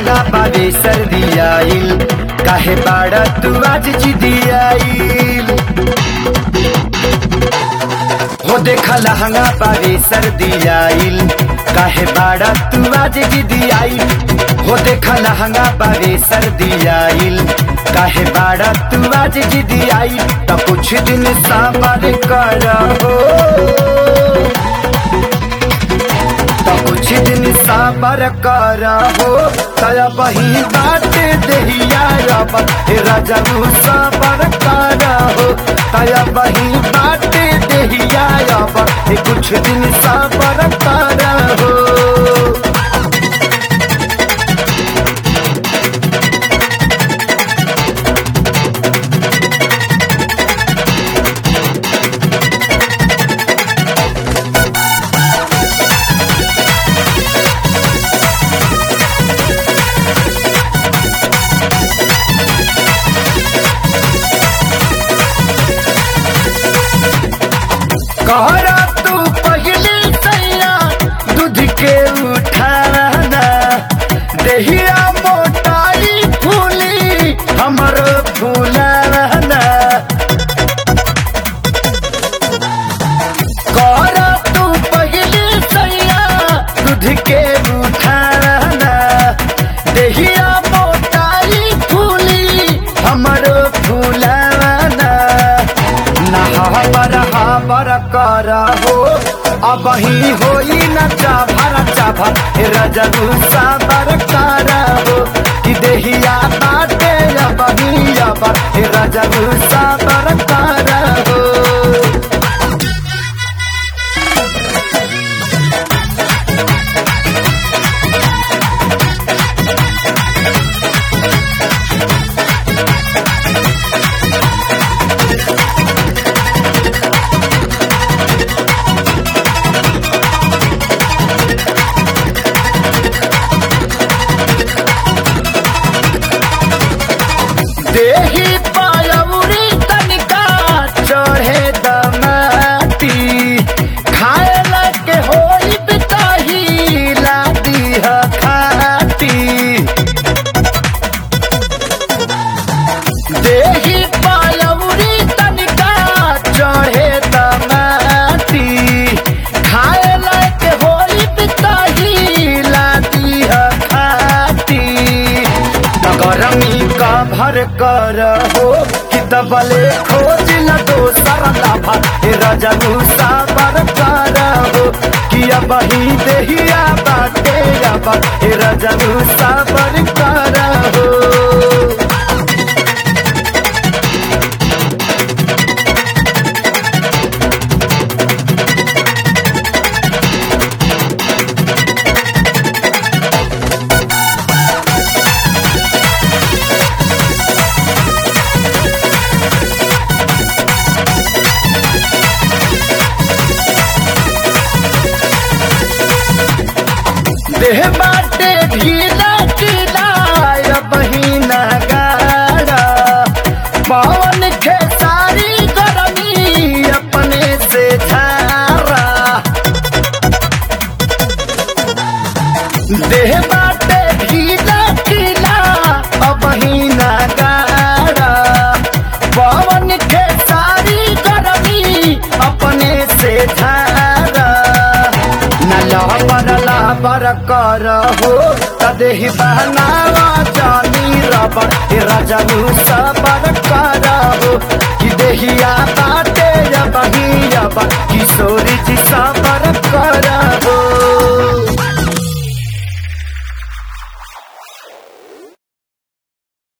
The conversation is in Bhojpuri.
लहंगा बाबे सर्दी आइल काहे बाड़ा तू आज जिदी आइल हो देखा लहंगा बाबे सर्दी आइल काहे बाड़ा तू आज जिदी आइल हो देखा लहंगा बाबे सर्दी आइल काहे बाड़ा तू आज जिदी आइल तो कुछ दिन साबर कर हो तो कुछ दिन साबर कर हो तया बही बात दहिया रब हे राजा रू साबर कर हो तया बही बात दहिया रब हे कुछ दिन साबर कर हो कहरा तू पहले सैया दूध के उठाना दहिया मोटाई फूली हमर फूलाना कहरा तू पहले सैया दूध के उठाना दहिया मोटाई फूली हमर फूलाना नहाबर हाबर कर हो अब ही होई न चाभर चाभर हे रजनु साबर कर हो कि देहिया बाटे अब ही अब हे रजनु साबर कर हो देही पायउरी तनिका चढ़े दमाती खाए लगे होई बिताही लादी ह खाती देही पायउरी तनिका चढ़े दमाती खाए लगे होई बिताही लादी ह खाती नगरमी का भर कर हो कि दबले खोज न दोसर लाभा हे रजनु साबर कर हो कि अब ही देहिया बाटे अब हे रजनु साबर कर हो देह बाटे ढीला ढीला बहिना गाड़ा पवन खेसारी गरमी अपने से झारा देह बाटे ढीला ढीला बहिना गाड़ा पवन खेसारी गरमी अपने से झारा न लहबर लाबर कर हो तदेहि बहनावा जानी रबर हे रजनु सबर कर हो कि देहिया बाटे बही रबर